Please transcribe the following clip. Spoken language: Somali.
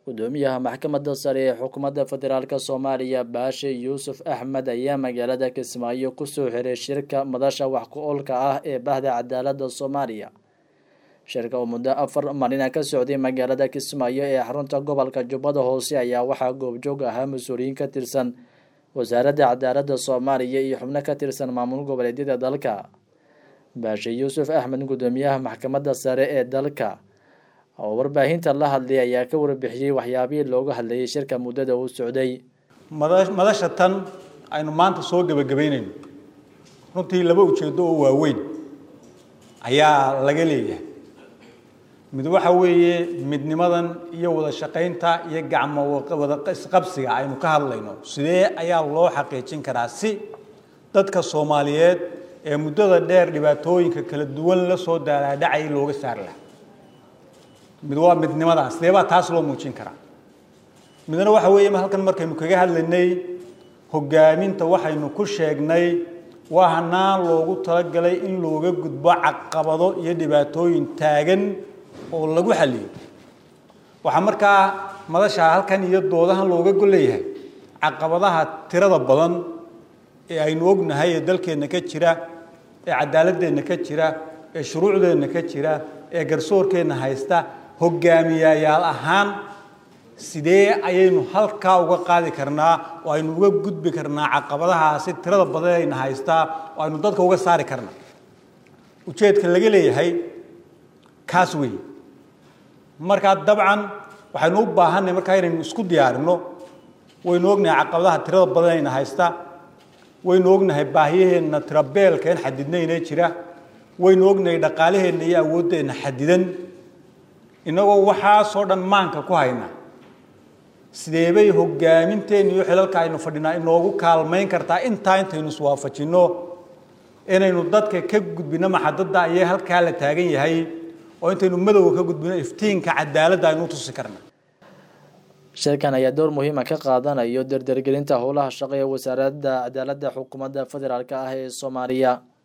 gudoomiyaha maxkamadda sare ee xukuumadda federaalk soomaaliya baashe yuusuf axmed ayaa magaalada kismaayo kusoo xiray shirka madasha wax ku-oolka ah ee bahda cadaaladda soomaaliya shirka oo muddo afar marina ka socday magaalada kismaayo ee xarunta gobolka jubbada hoose ayaa waxaa goobjoog ahaa mas-uuliyiin ka tirsan wasaaradda cadaaladda soomaaliya iyo xubno ka tirsan maamul goboleedyada dalka baashe yuusuf axmed gudoomiyaha maxkamadda sare ee dalka oo warbaahinta la hadlay ayaa ka warbixiyey waxyaabihii looga hadlayay shirka muddada uu socday madasha tan aynu maanta soo gebagabaynayno runtii laba ujeeddo oo waaweyn ayaa laga leeyahay mid waxa weeye midnimadan iyo wada shaqaynta iyo gacmo wada isqabsiga aynu ka hadlayno sidee ayaa loo xaqiijin karaa si dadka soomaaliyeed ee muddada dheer dhibaatooyinka kala duwan la soo daalaadhacay looga saari lahaa mid waa midnimadaas sidee baa taas loo muujin karaa midna waxa weeye halkan markaynu kaga hadlaynay hogaaminta waxaynu ku sheegnay waa hanaan loogu talagalay in looga gudbo caqabado iyo dhibaatooyin taagan oo lagu xaliyo waxaa markaa madasha halkan iyo doodahan looga golleeyahay caqabadaha tirada badan ee aynu ognahay ee dalkeenna ka jira ee cadaaladeenna ka jira ee shuruucdeenna ka jira ee garsoorkeenna haysta hogaamiyayaal ahaan sidee ayaynu halkaa uga qaadi karnaa oo aynu uga gudbi karnaa caqabadahaasi tirada badan ayna haystaa oo aynu dadka uga saari karnaa ujeedka laga leeyahay kaas weeye markaa dabcan waxaynu u baahanay markaa inaynu isku diyaarinno waynu ognahay caqabadaha tirada badan ayna haysta waynu ognahay baahiyaheenna tirabeelka in xadidnayna jira waynu ognahay dhaqaalaheenna iyo awooddeenna xadidan innagoo waxaasoo dhan maanka ku hayna sideebay hogaaminteenna iyo xilalka aynu fadhinaa inoogu kaalmayn kartaa intaa intaynu iswaafajinno inaynu dadka ka gudbino maxadadda ayay halkaa la taagan yahay oo intaynu madowga ka gudbino iftiinka cadaaladda aynu tusi karna shirkan ayaa door muhiima ka qaadanayo dardargelinta howlaha shaqo ee wasaaradda cadaaladda xukuumadda federaalk ah ee soomaaliya